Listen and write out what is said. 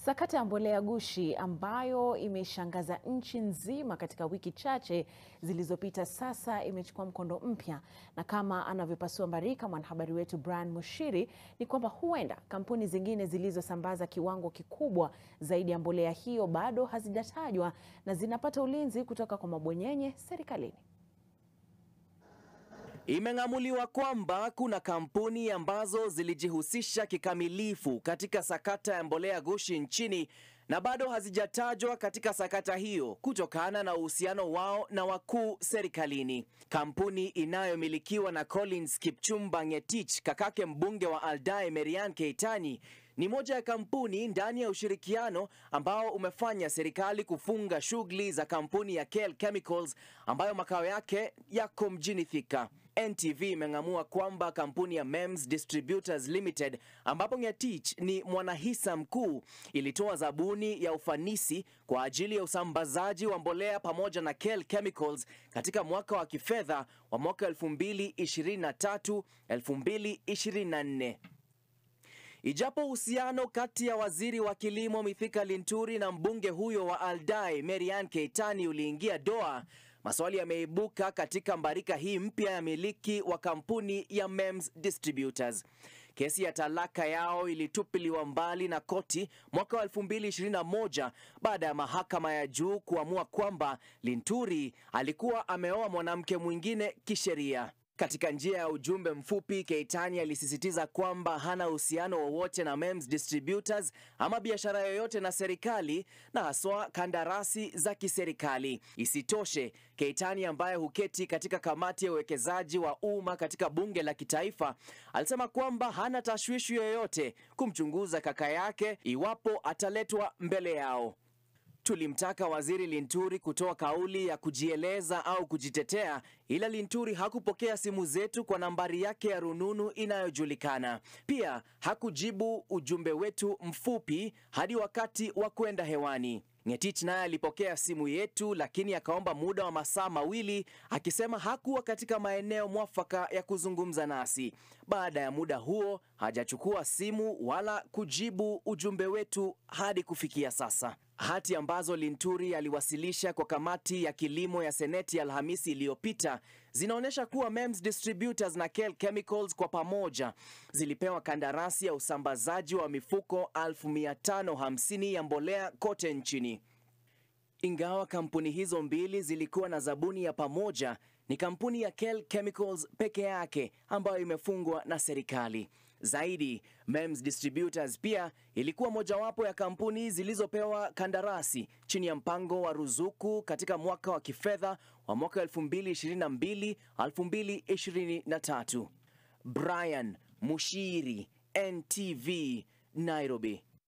Sakata ya mbolea ghushi ambayo imeshangaza nchi nzima katika wiki chache zilizopita sasa imechukua mkondo mpya, na kama anavyopasua mbarika mwanahabari wetu Brian Mushiri ni kwamba huenda kampuni zingine zilizosambaza kiwango kikubwa zaidi ya mbolea hiyo bado hazijatajwa na zinapata ulinzi kutoka kwa mabwenyenye serikalini. Imeng'amuliwa kwamba kuna kampuni ambazo zilijihusisha kikamilifu katika sakata ya mbolea ghushi nchini na bado hazijatajwa katika sakata hiyo kutokana na uhusiano wao na wakuu serikalini. Kampuni inayomilikiwa na Collins Kipchumba Ngetich, kakake mbunge wa Aldai Marian Keitany, ni moja ya kampuni ndani ya ushirikiano ambao umefanya serikali kufunga shughuli za kampuni ya KL Chemicals ambayo makao yake yako mjini Thika. NTV imeng'amua kwamba kampuni ya MEMS Distributors Limited ambapo Ngetich ni mwanahisa mkuu ilitoa zabuni ya ufanisi kwa ajili ya usambazaji wa mbolea pamoja na KL Chemicals katika mwaka wa kifedha wa mwaka 2023 2024. Ijapo uhusiano kati ya waziri wa kilimo Mithika Linturi na mbunge huyo wa Aldai Marian Keitany uliingia doa, maswali yameibuka katika mbarika hii mpya ya miliki wa kampuni ya MEMS Distributors. Kesi ya talaka yao ilitupiliwa mbali na koti mwaka wa 2021 baada ya mahakama ya juu kuamua kwamba Linturi alikuwa ameoa mwanamke mwingine kisheria. Katika njia ya ujumbe mfupi, Keitany alisisitiza kwamba hana uhusiano wowote na MEMS Distributors ama biashara yoyote na serikali na haswa kandarasi za kiserikali. Isitoshe, Keitany ambaye huketi katika kamati ya uwekezaji wa umma katika bunge la kitaifa alisema kwamba hana tashwishi yoyote kumchunguza kaka yake iwapo ataletwa mbele yao. Tulimtaka waziri Linturi kutoa kauli ya kujieleza au kujitetea, ila Linturi hakupokea simu zetu kwa nambari yake ya rununu inayojulikana. Pia hakujibu ujumbe wetu mfupi hadi wakati wa kwenda hewani. Ngetich naye alipokea simu yetu, lakini akaomba muda wa masaa mawili akisema hakuwa katika maeneo mwafaka ya kuzungumza nasi. Baada ya muda huo hajachukua simu wala kujibu ujumbe wetu hadi kufikia sasa. Hati ambazo Linturi aliwasilisha kwa kamati ya kilimo ya Seneti Alhamisi iliyopita zinaonyesha kuwa MEMS Distributors na KL Chemicals kwa pamoja zilipewa kandarasi ya usambazaji wa mifuko 1550 ya mbolea kote nchini. Ingawa kampuni hizo mbili zilikuwa na zabuni ya pamoja, ni kampuni ya KL Chemicals peke yake ambayo imefungwa na serikali. Zaidi, MEMS Distributors pia ilikuwa mojawapo ya kampuni zilizopewa kandarasi chini ya mpango wa ruzuku katika mwaka wa kifedha wa mwaka 2022 2023. Brian Mushiri, NTV, Nairobi.